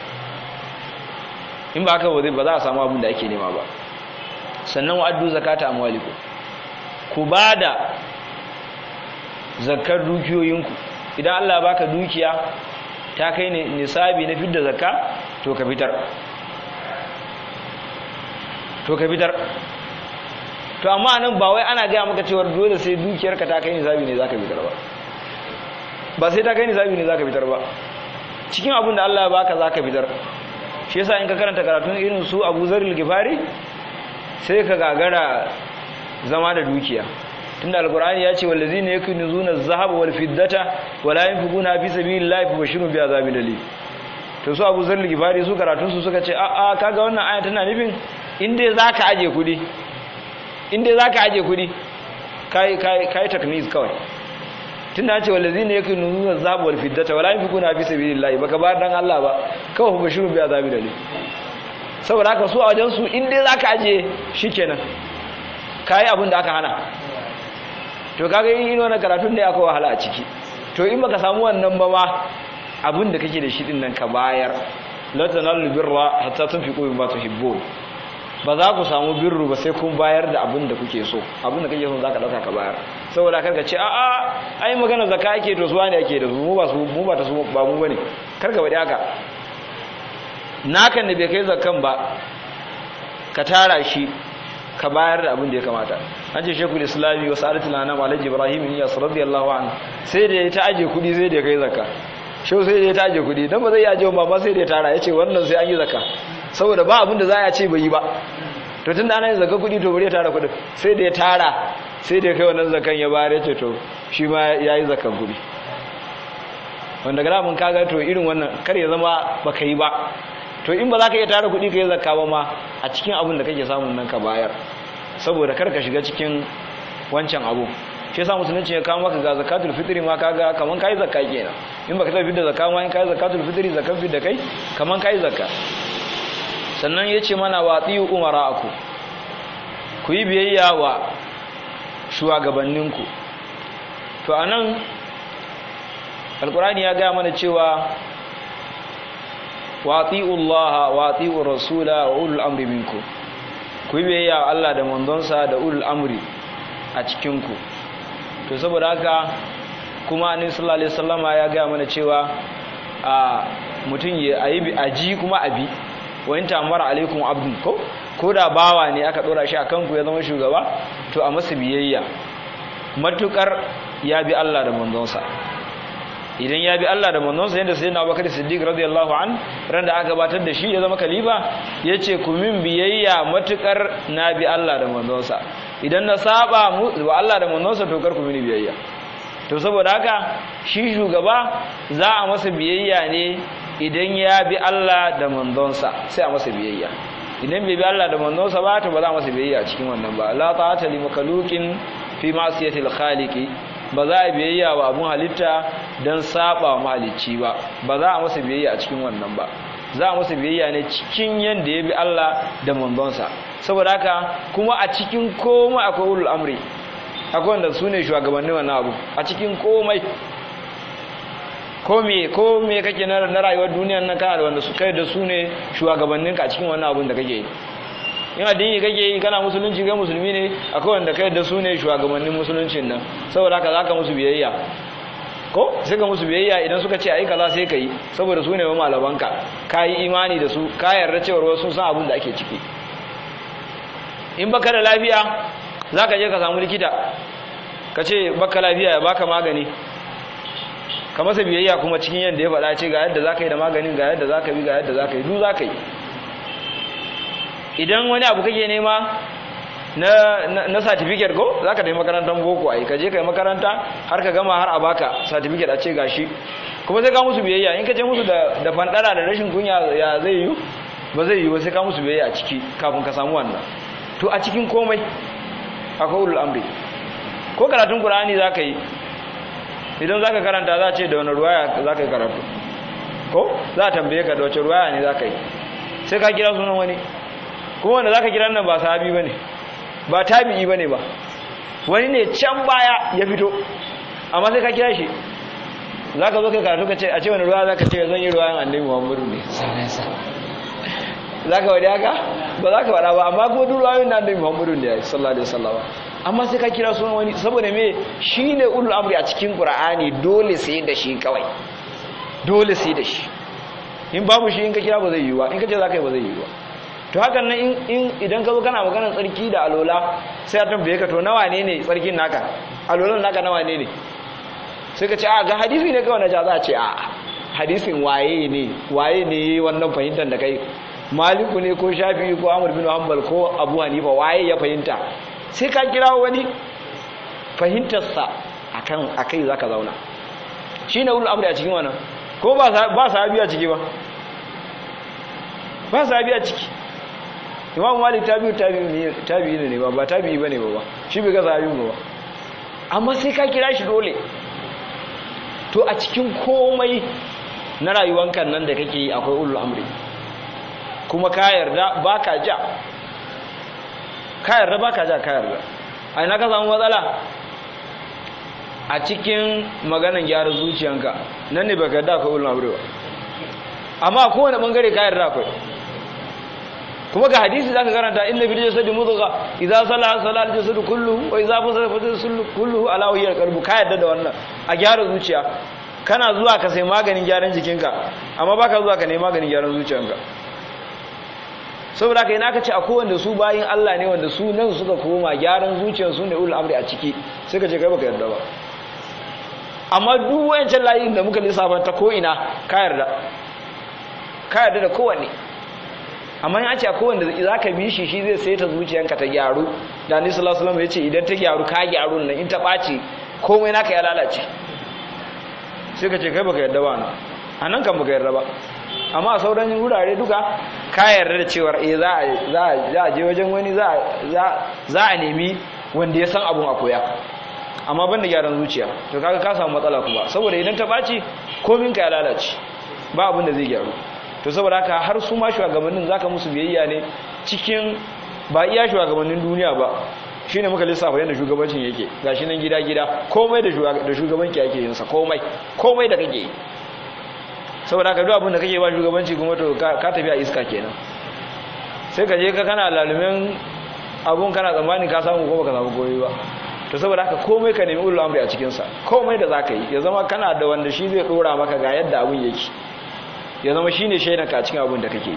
in ba haka ba za a samu abin da ake nema ba sannan wa'addu zakata amwalikum ku bada zakar dukiyoyinku idan Allah baka dukiya ta kai ne nisabi na fidda zakka to ka fitar to ka fitar to amma nan ba wai ana gaya maka cewa dole sai dukiyarka ta kai nisabi ne zaka fitar ba ba sai ta kai nisabi ne zaka fitar ba cikin abin da Allah ya baka zaka fitar shi yasa in ka karanta karatun irin su Abu Zaril Gifari sai ka gagara zama da dukiya tunda alqur'ani ya ce wallazina yakunuzuna adh-dhahaba wal fiddata wala yunfiquna fi sabilillahi fabashshirhum bi'adhabin alim to su Abu Zaril Gifari su karatun su suka ce a a kaga wannan aya tana nufin in dai zaka aje kudi inda za ka aje kudi ka yi taknis kawai tun da ce wallazi ne yake nuna zabuwar fiddata wala yin fi kuna fi sabi lillahi baka ba dan Allah ba kawai kuma shirin biya zabi da ne saboda haka su a wajen su inda za ka aje shi kenan ka yi abin da aka hana to kaga yin yin wani karatun da ya kawo wahala a ciki to in baka samu wannan ba ma abin da kake da shi din nan ka bayar la tanalu birra hatta tunfiqu mimma tuhibbun ba za ku samu birru ba sai kun bayar da abin da kuke so abin da kake so za ka ɗauka ka bayar saboda karka ce a'a ai magana zaka ake to suwa ne ake da su mu ba su mu ba ta su ba mu bane kar ka bade haka nakan da bai kai zakan ba ka tara shi ka bayar da abin da ya kamata an ce shekul islami wa sa'adatul anam alhaji ibrahim ya radiyallahu anhu sai da ya ta aje kudi sai da ya kai zakka shau sai da ya ta aje kudi dan ba zai aje ba ba sai da ya tara yace wannan sai an yi zakka saboda ba abinda za a ce bai yi ba to tun da ana yin zaka kudi to bari ya tara kudin sai da ya tara sai da ya kai wannan zakan ya bayar ya ce to shi ma ya yi zakan kudi wanda gara mun kaga to irin wannan kar ya zama ba ka yi ba to in ba za ka iya tara kudi ka yi zakka ba ma a cikin abin da kake samun nan ka bayar saboda kar ka shiga cikin wancan abu shi yasa musulunci ya kawo maka ga zakatul fitri ma kaga kaman kai zakka kenan in baka tafi da zakka ma in kai zakatul fitri zakan fi da kai kaman kai zakka sannan ya ce mana watsi umara aku ku yi biyayya wa shugabanninku to a nan alkurani ya gaya mana cewa watsi Allah watsi rasula wa ulul amri minku ku yi biyayya wa Allah da mandonsa da ulul amri a cikinku to saboda haka kuma annabi sallallahu alaihi wasallama ya gaya mana cewa a mutum ya ayi aji kuma abi wa in ta'ammara alaikum abdun ko ko da bawa ne aka dora shi akan ku ya zama shugaba to a masa biyayya matukar ya bi Allah da manzonsa idan ya bi Allah da manzonsa yadda sayyidina Abubakar Siddiq radiyallahu an ran da aka gabatar da shi ya zama khalifa yace ku min biyayya matukar na bi Allah da manzonsa idan na saba wa Allah da manzonsa to kar ku mini biyayya to saboda haka shi shugaba za a masa biyayya ne idan ya bi Allah da manzonsa sai a masa biyayya idan bai bi Allah da manzonsa ba to ba za a masa biyayya cikin wannan ba la ta'ata li makhluqin fi ma'siyatil khaliqi ba za a biyayya wa abun halitta don saba wa mahalicci ba ba za a masa biyayya a cikin wannan ba za a masa biyayya ne cikin yadda ya bi Allah da manzonsa saboda haka kuma a cikin komai akwai ulul amri akwai wanda su ne shugabannin wannan abu a cikin komai ko me ko me kake na rayuwar duniyar nan kana da wanda su kai da su ne shugabanninka a cikin wannan abun da kake yi in addini kake yi kana musulunci ga musulmi ne akwai wanda kai da su ne shugabannin musuluncin nan saboda haka zaka musu biyayya ko sai ka musu biyayya idan suka ce ai kaza sai ka yi saboda su ne wa malamanka ka yi imani da su ka yarda cewa wasu san abin da ake ciki in baka da lafiya zaka je ka samu likita ka ce baka lafiya ya baka magani ka masa biyayya kuma cikin yadda ya faɗa ce ga yadda zaka yi da maganin ga yadda zaka bi ga yadda zaka yi duk zaka yi idan wani abu kake nema na na certificate ko zaka tafi makarantar boko ai ka je kai makaranta har ka gama har a baka certificate a ce gashi kuma sai ka musu biyayya in ka je musu da da fandara da rashin kunya ya zai yi ba zai yi ba sai ka musu biyayya a ciki kafin ka samu wannan to a cikin komai akwai ulul amri ko karatun qur'ani zaka yi idan zaka karanta za ce da wani ruwaya zaka yi karatu ko za a tambaye ka da wace ruwaya ne zaka yi sai ka kira sunan wani kuma wanda zaka kira nan ba sahabi bane ba tabi'i bane ba wani ne can baya ya fito amma sai ka kira shi zaka zo kai karatu ka ce a ce wani ruwa zaka ce zan yi ruwayan annabi Muhammadu ne zaka wadi haka ba zaka wada ba amma ko duk ruwayoyin annabi Muhammadu ne sallallahu alaihi wasallam amma sai ka kira sunan wani saboda me shine ulul amri a cikin Qur'ani dole sai da shi kawai dole sai da shi in babu shi in ka kira ba zai yi ba in ka ce zaka yi ba zai yi ba to hakan nan in idan ka zo kana maganar tsarki da alola sai a tambaye ka to nawa ne ne tsarkin naka alolan naka nawa ne ne sai ka ce a ga hadisi ne kawai na ja za a ce a hadisin waye ne waye ne wannan fahimtar da kai maliku ne ko shafi ko amur bin hanbal ko abu hanifa waye ya fahimta sai ka kira wani fahimtarsa akan akai zaka zauna shine ulul amri a cikin wannan ko ba ba sahabi a ciki ba ba sahabi a ciki imam malik tabi'u tabi'i ne ba ba tabi'i bane ba ba shi bai ga sahabi ba amma sai ka kira shi dole to a cikin komai na rayuwanka nan da kake yi akwai ulul amri kuma ka yarda baka ja ka yarda baka ja ka yarda a ina ka samu matsala a cikin maganan gyara zuciyanka nan ne baka yarda akwai ulul amri ba amma kowane bangare ka yarda akwai kuma ga hadisi zaka karanta inna fil jasadi mudgha idza salaha salaha al jasadu kulluhu wa idza fasada fasada jasadu kulluhu ala wahiyal qalbu ka yadda da wannan a gyara zuciya kana zuwa ka sai maganin gyaran jikinka amma baka zuwa ka nemi maganin gyaran zuciyanka saboda kai naka ce a kowanne su bayin Allah ne wanda su nan suka koma gyaran zuciyar su ne ul amri a ciki sai ka ce kai baka yarda ba amma duk wayancan layin da muka lissafa ta ko ina ka yarda ka yarda da kowanne amma in ce akwai wanda za ka bi shi shi zai sai ta zuciyanka ta gyaru da ni sallallahu alaihi ya ce idan ta gyaru ka gyaru nan in ta ɓaci komai naka ya lalace sai ka ce kai baka yarda ba na a nan kan baka yarda ba amma a sauran wurare duka ka yarda da cewar eh za a za a je wajen wani za za a nemi wanda ya san abun a koya amma ban da gyaran zuciya to kaga ka samu matsala kuma saboda idan ta ɓaci komin ka ya lalace ba abin da zai gyaru to saboda haka har su ma shugabannin zaka musu biyayya ne cikin ba iya shugabannin duniya ba shine muka lissafa yadda shugabancin yake gashi nan gida gida komai da da shugabanki yake yin sa komai komai da kake yi saboda haka duk abin da kake ba shugabanci kuma to ka tafi a iska kenan sai ka je ka kana lalumen abun kana tsammani ka samu ko baka samu komai ba to saboda haka komai ka nemi ulul amri a cikin sa komai da zaka yi ya zama kana da wanda shi zai dora maka ga yadda abun yake ya zama shi ne shaidanka a cikin abin da kake yi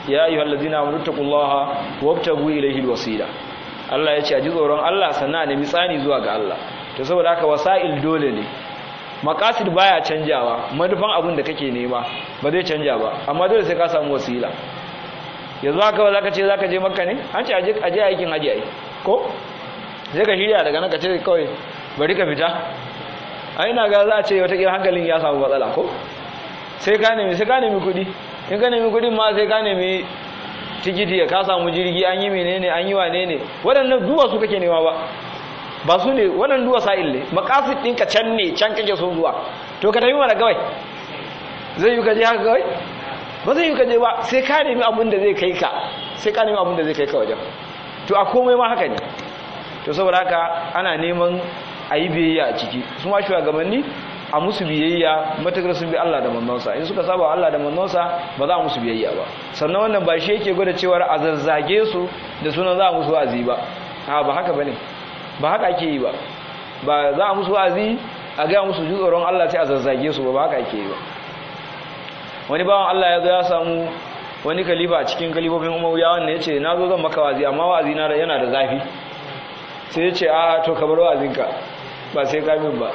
ya ayyuhallazina amanu taqullaha wabtagu ilayhi alwasila Allah ya ce a ji tsoron Allah sannan a nemi tsani zuwa ga Allah to saboda haka wasa'il dole ne maqasid baya canjawa manufan abin da kake nema ba zai canja ba amma dole sai ka samu wasila yanzu haka ba zaka ce zaka je makka ne an ce aje aje aikin haji ai ko sai ka shirya daga nan ka ce kawai bari ka fita ai ina ga za a ce wata hankalin ya samu matsala ko sai ka nemi sai ka nemi kuɗi in ka nemi kuɗin ma sai ka nemi tikiti ka samu jirgi an yi menene an yi wane ne waɗannan duwa su kake nema ba ba su ne waɗannan duwa sa'il ne makasid ɗinka can ne can kake son zuwa to ka tafi mana kawai zai yi ka je haka kawai ba zai yi ka je ba sai ka nemi abin da zai kai ka sai ka nemi abin da zai kai ka wajen to a komai ma haka ne to saboda haka ana neman a yi biyayya a ciki su ma shugabanni a musu biyayya matakar sun bi Allah da manzonsa in suka saba Allah da manzonsa ba za a musu biyayya ba sannan wannan ba shi yake gwada cewar a zazzage su da sunan za a musu wa'azi ba a ba haka bane ba haka ake yi ba ba za a musu wa'azi a ga musu ji tsoron Allah sai a zazzage su ba ba haka ake yi ba wani bawan Allah ya zo ya samu wani kalifa a cikin kalifofin umayyawan ne ya ce na zo zan maka wa'azi amma wa'azi na yana da zafi sai ya ce a to ka bar wa'azinka ba sai ka min ba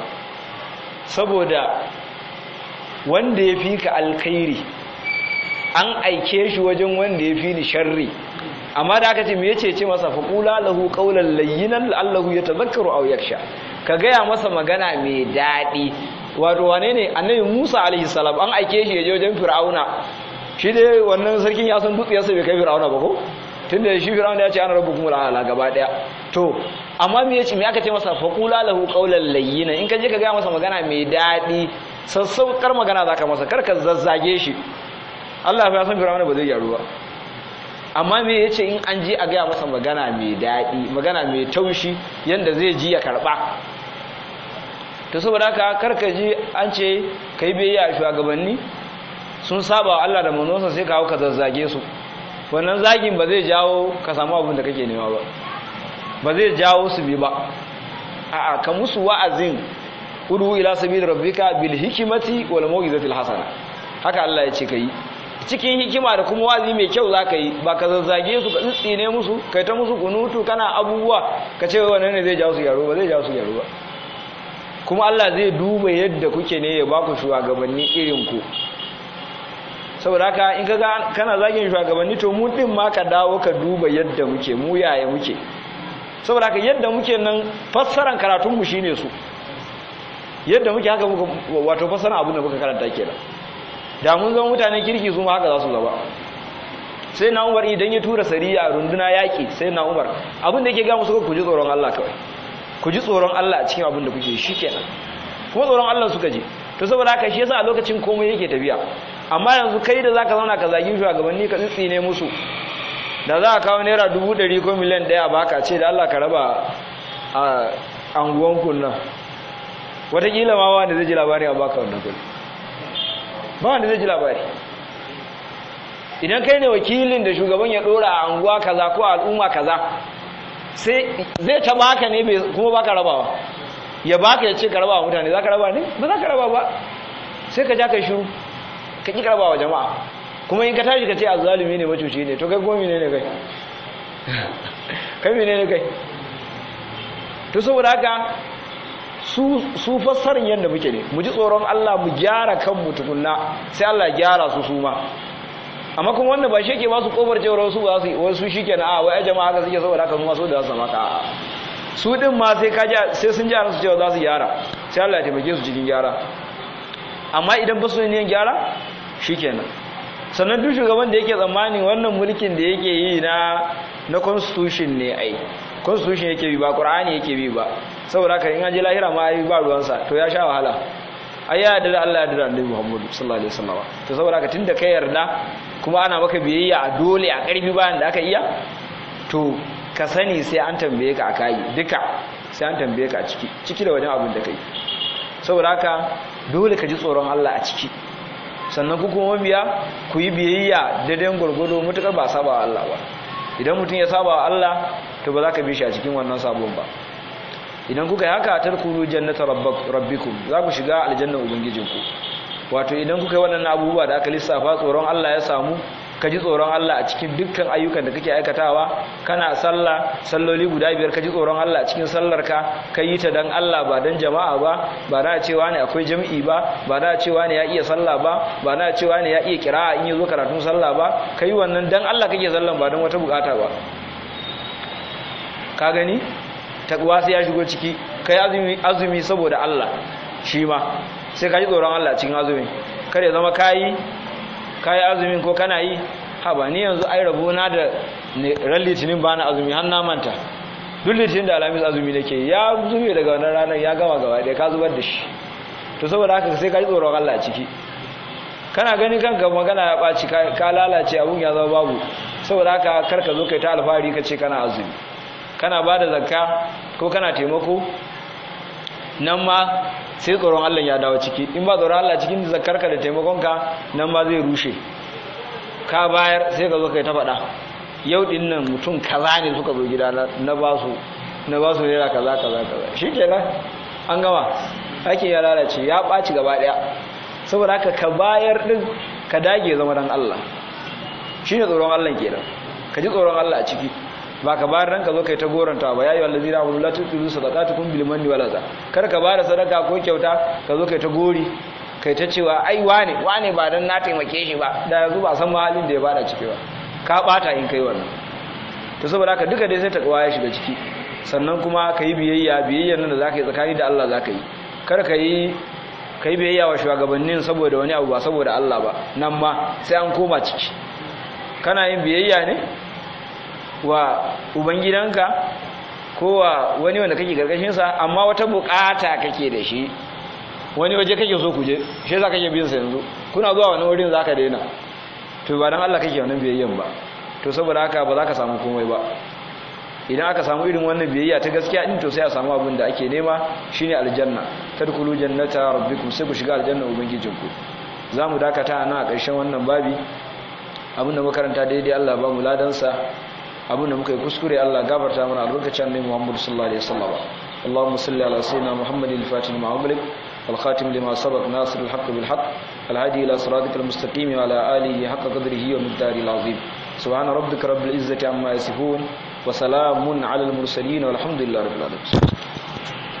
saboda wanda ya fi ka alkhairi an aike shi wajen wanda ya fi ni sharri amma da aka ce me yace ce masa faqula lahu qawlan layyinan la'allahu yatadhakkaru aw yakhsha ka gaya masa magana mai dadi wato wane ne annabi Musa alaihi salam an aike shi ya je wajen Fir'auna shi dai wannan sarkin ya san dutsiyarsa bai kai Fir'auna ba ko tunda shi Fir'auna ya ce ana rabbukum al'ala gaba daya to amma me yace me aka ce masa faqula lahu qawlan layyinan in ka je ka gaya masa magana mai dadi sassaukar magana zaka masa kar ka zazzage shi Allah ya san Fir'auna ba zai gyaru ba amma me yace in an je a gaya masa magana mai daɗi magana mai taushi yanda zai ji ya karɓa to saboda haka karka ji an ce kai biyayya shugabanni sun saba Allah da manzonsa sai ka hau ka zazzage su wannan zagin ba zai jawo ka samu abin da kake nema ba ba zai jawo su bi ba a'a ka musu wa'azin udu ila sabili rabbika bil hikmati wal mau'izatil hasana haka Allah ya ce kai cikin hikima da kuma wazi mai kyau za ka yi ba ka zazzage su ka tsitsine musu kai ta musu kunutu kana abubuwa ka ce wannan ne zai jawo su yaro ba zai jawo su yaro ba kuma Allah zai duba yadda kuke ne ya baku shugabanni irin ku saboda haka in kaga kana zagin shugabanni to mu din ma ka dawo ka duba yadda muke mu yaya muke saboda haka yadda muke nan fassaran karatun mu shine su yadda muke haka muka wato fassaran abin da muka karanta kenan da mun zama mutanen kirki su ma haka za su zaba sai na umar idan ya tura sariya runduna yaƙi sai na umar abin da yake ga musu ku ji tsoron Allah kawai ku ji tsoron Allah a cikin abin da kuke shi kenan kuma tsoron Allah suka ji to saboda haka shi yasa a lokacin komai yake tafiya amma yanzu kai da zaka zauna ka zagi shugabanni ka tsitsine musu da za ka kawo naira dubu ɗari ko miliyan ɗaya baka ce da Allah ka raba a anguwanku nan wataƙila ma wanda zai ji labarin a baka wannan kuɗi ba wanda zai ji labari idan kai ne wakilin da shugaban ya dora a anguwa kaza ko al'umma kaza sai zai ta baka ne kuma baka rabawa ya baka ya ce ka rabawa mutane za ka raba ne ba za ka raba ba sai ka ja ka shiru ka ƙi rabawa jama'a kuma in ka tashi ka ce a zalumi ne macuci ne to kai kuma mene ne kai kai mene ne kai to saboda haka su fassarin yadda muke ne mu ji tsoron Allah mu gyara kanmu tukunna sai Allah gyara su su ma amma kuma wannan ba shi ke ba su kofar cewar su ba su wai su shike na a wai ai jama'a haka suke saboda haka su ma so da su maka a su din ma sai ka sai sun ji su cewa za su gyara sai Allah ya taimake su cikin gyara amma idan ba su ne gyara shikenan sannan duk shugaban da yake tsammanin wannan mulkin da yake yi na na constitution ne ai constitution yake bi ba qur'ani yake bi ba saboda haka in an je lahira ma ai ba ruwansa to ya sha wahala ai ya yarda da Allah ya yarda da Annabi Muhammad sallallahu alaihi wasallam to saboda haka tunda kai yarda kuma ana maka biyayya a dole a karfi bayan da aka iya to ka sani sai an tambaye ka akai duka sai an tambaye ka a ciki ciki da wajen abin da kai saboda haka dole ka ji tsoron Allah a ciki sannan ku kuma mabiya ku yi biyayya daidai gurgudu mutukar ba saba Allah ba idan mutum ya saba Allah to ba za ka bi shi a cikin wannan sabon ba idan kuka yi haka tarkuru jannata rabbikum za ku shiga aljannan ubangijinku wato idan kuka yi waɗannan abubuwa da aka lissafa tsoron Allah ya samu ka ji tsoron Allah a cikin dukkan ayyukan da kake aikatawa kana sallah salloli guda biyar ka ji tsoron Allah a cikin sallarka ka yi ta dan Allah ba dan jama'a ba ba da cewa ne akwai jami'i ba ba da cewa ne ya iya sallah ba ba da cewa ne ya iya kira'a in yazo karatun sallah ba kai wannan dan Allah kake sallan ba dan wata bukata ba ka gani takwa sai ya shigo ciki kai azumi azumi saboda Allah shi ma sai ka ji tsoron Allah cikin azumi kar ya zama kayi kayi azumin ko kana yi ha ba ni yanzu ai rabo na da ran litinin ba na azumi har na manta duk litinin da alamis azumi nake ya zube daga wannan ranar ya gama gaba ɗaya ka zubar da shi to saboda haka sai ka ji tsoron Allah ciki kana gani kanka magana ya ɓaci ka lalace abun ya zama babu saboda haka kar ka zo kai ta alfahari ka ce kana azumi kana ba da zakka ko kana taimako nan ma sai tsoron Allah ya dawo ciki in ba tsoron Allah cikin zakarka da taimakonka nan ma zai rushe ka bayar sai ka zo kai ta faɗa yau din nan mutum kaza ne suka zo gida na ba su na ba su naira kaza kaza kaza shi kenan an gama ake ya lalace ya ɓaci gaba ɗaya saboda haka ka bayar din ka dage zama dan Allah shine tsoron Allah kenan ka ji tsoron Allah a ciki ba ka bayar ranka zo kai ta goranta ba yayi wallazi na la tudu sadaqatukum bil manni wal adha kar ka bada sadaka ko kyauta ka zo kai ta gori kai ta cewa ai wane wane ba dan na taimake shi ba da yanzu ba san halin da ya bada ciki ba ka bata in kai wannan to saboda haka duka dai sai takwa ya shiga ciki sannan kuma ka yi biyayya biyayya nan da zaka yi tsakani da Allah zaka yi kar ka yi ka yi biyayya wa shugabannin saboda wani abu ba saboda Allah ba nan ma sai an koma ciki kana yin biyayya ne wa ubangidanka ko wa wani wanda kake karkashinsa amma wata bukata kake da shi wani waje kake so kuje shi za ka ke bin sa yanzu kuna zuwa wani wurin za ka daina to ba dan Allah kake wannan biyayyan ba to saboda haka ba za ka samu komai ba idan aka samu irin wannan biyayya ta gaskiya din to sai a samu abin da ake nema shine aljanna tadkhulu jannata rabbikum sai ku shiga aljanna ubangijinku zamu dakata nan a ƙarshen wannan babi abin da makaranta daidai Allah ba mu ladansa abin da muka yi kuskure Allah gafarta mana albarkacin annabi Muhammad sallallahu alaihi wasallam اللهم صل على سيدنا محمد الفاتح لما أغلق والخاتم لما سبق ناصر الحق بالحق الهادي إلى صراطك المستقيم وعلى آله حق قدره ومقداره العظيم سبحان ربك رب العزة عما يصفون وسلام على المرسلين والحمد لله رب العالمين